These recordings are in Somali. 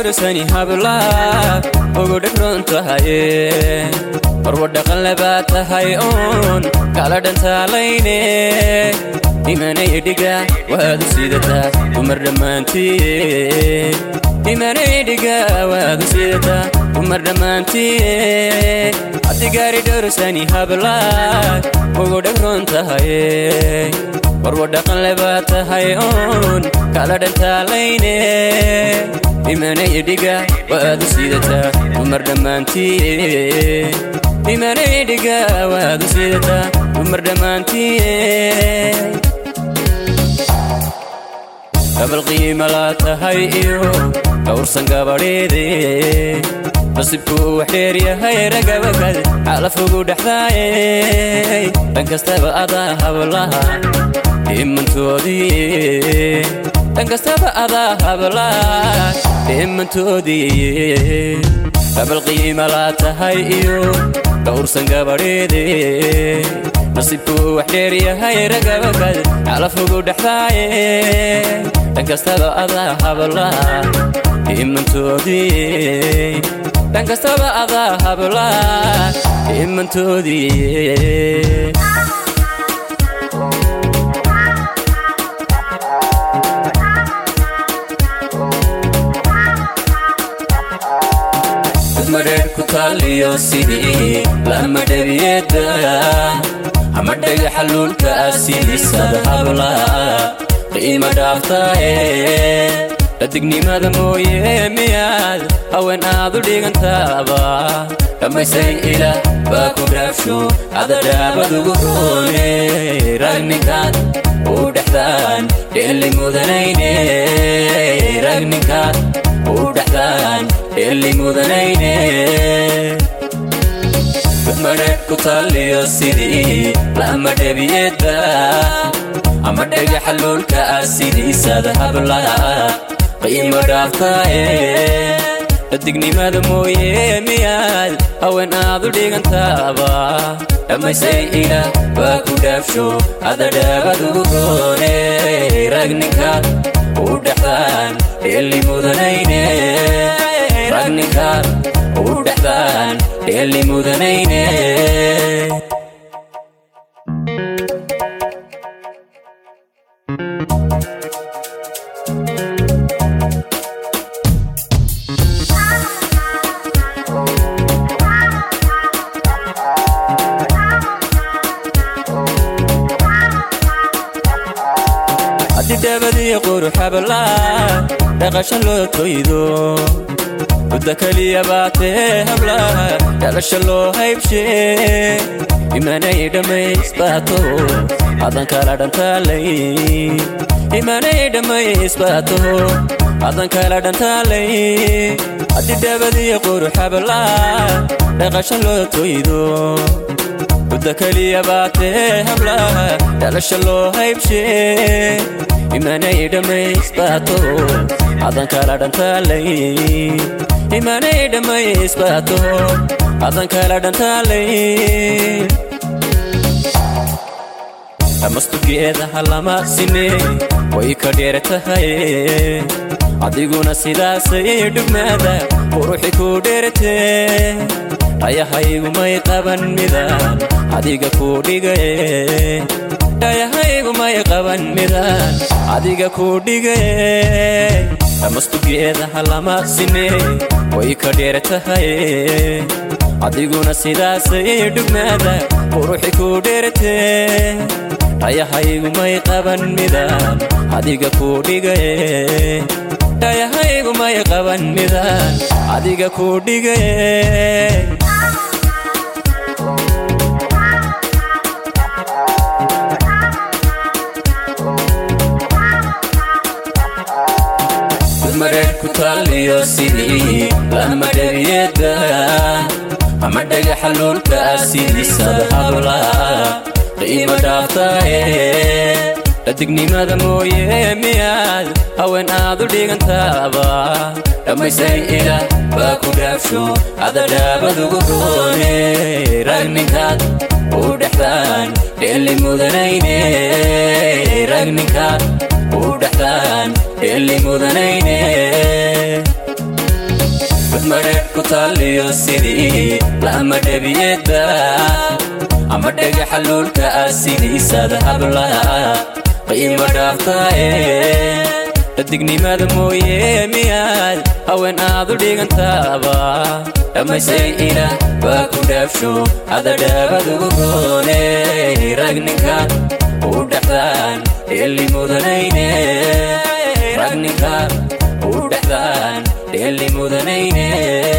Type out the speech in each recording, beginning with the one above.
dhowrsani hablaad ugu dhegron tahaye marwa dhaqan labaa tahay oon kala dhantaalayne imanay dhiga waad u sidataa dumar dhammaantiye imanay dhiga waad u sidataa dumar dhammaantiye haddi gaari dhowrsani hablaad ugu dhegron tahaye marwa dhaqan labaa tahay oon kala dhantaalayne imanay dhiga waad u sidataa dumar dhammaantiye imanay dhiga waad u sidataa dumar dhammaantiye gabal qiima laa tahay iyo dhowrsan gabadheede nasibkuu wax dheer yahay ragabakad xalafugu dhexdaaye dhan kastaba adaa hablaha dhimantoodii dhan kastaba adaa hablaha dhimantoodii gabal qiima laa tahay iyo dhowrsan gabadheede nasibkuu wax dheer yahay ragabakad xalafugu dhexdaaye dhan kastaba adaa hablaha dhimantoodii dhan kastaba adaa hablaha dhimantoodii madheer ku taaliyo sidii lama dhabiyeda ama dhagaxa luulka ah sidiisada habla qiima dhaaftaaye dhadignimada mooye miyaad haween aad u dhigantaaba dhammaysay ilaah baa ku dhaafsho adadhaabadugu roone ragninkaad u dhexdaan dheeli mudanayne ragninkaad u dhexdaan dheeli mudanayne madheer ku taaliyo sidii lama dhabiyeda ama dhagaxa luulka ah sidiisada hablaha qiimo dhaaftaaye dhadignimada mooye miyaad haween aad u dhigantaaba dhammaysay ilaah baa ku dhaafsho adadhaabadugu roone ragninkaad u dhexdaan dheeli mudanayne ragninkaad u dhexdaan dheeli mudanayne haddidhabadii quruxablaa dhaqasha loo toydo mudda keliya baatee hablaha dhalasha loo haybshee imanay dhammaysbaato adan kala dhantaalay imanay dhammaysbaato adan kala dhantaalay haddidhabadii quruxablaa dhaqasha loo toydo mudda keliya baatee hablaha dhalasha loo haybshee imanay dhammaysbaato adan kala dhantaalay imanay dhammaysbaato adan kala dhantaalay dhammastugeedaha lama sine way ka dheer tahay adiguna sidaasay dhugmaada quruxi ku dheertee dhayahaygumay qaban midaan adiga ku dhigaye dhayahaygumay qaban midaan adiga ku dhigaye dhammastugeedaha lama sine way ka dheer tahay adiguna sidaasay dhugmaada quruxi ku dheertee dhayahaygumay qaban midaan adiga ku dhigaye dhayahaygumay qaban midaan adiga ku dhigaye madheer ku taaliyo sidii lama dhabiyeda ama dhagaxa luulka ah sidiisada hablaha qiimo dhaaftaaye dhadignimada mooye miyaad haween aad u dhigantaaba dhammaysay ilaah baa ku dhaafsho adadhaabadugu roone ragninkaad u dhexdaan dheeli mudanayne ragninkaad u dhexdaan dheeli mudanayne madheedh ku taaliyo sidii lama dhebiyeedba ama dhagaxa luulka ah sidiisada hablaha qiimo dhaaftaaye dhadignimada mooye miyaad haween aad u dhigantaaba dhammaysay ina waa ku dhaafsho hadadhaabad ugu goone ragninka u dhexdaan dheeli mudanayne ragninka u dhexdaan dheeli mudanayne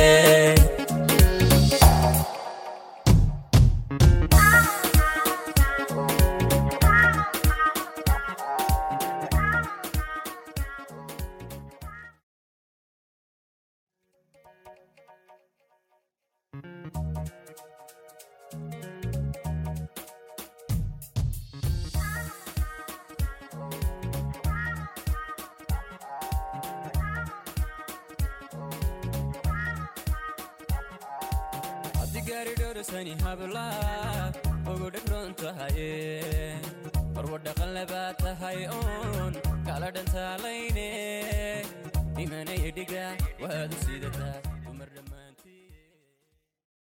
garidhorsani habla ugu dhegron tahaye marwa dhaqan labaa tahay oon kala dhantaalayne imanaya dhiga waad u sidataa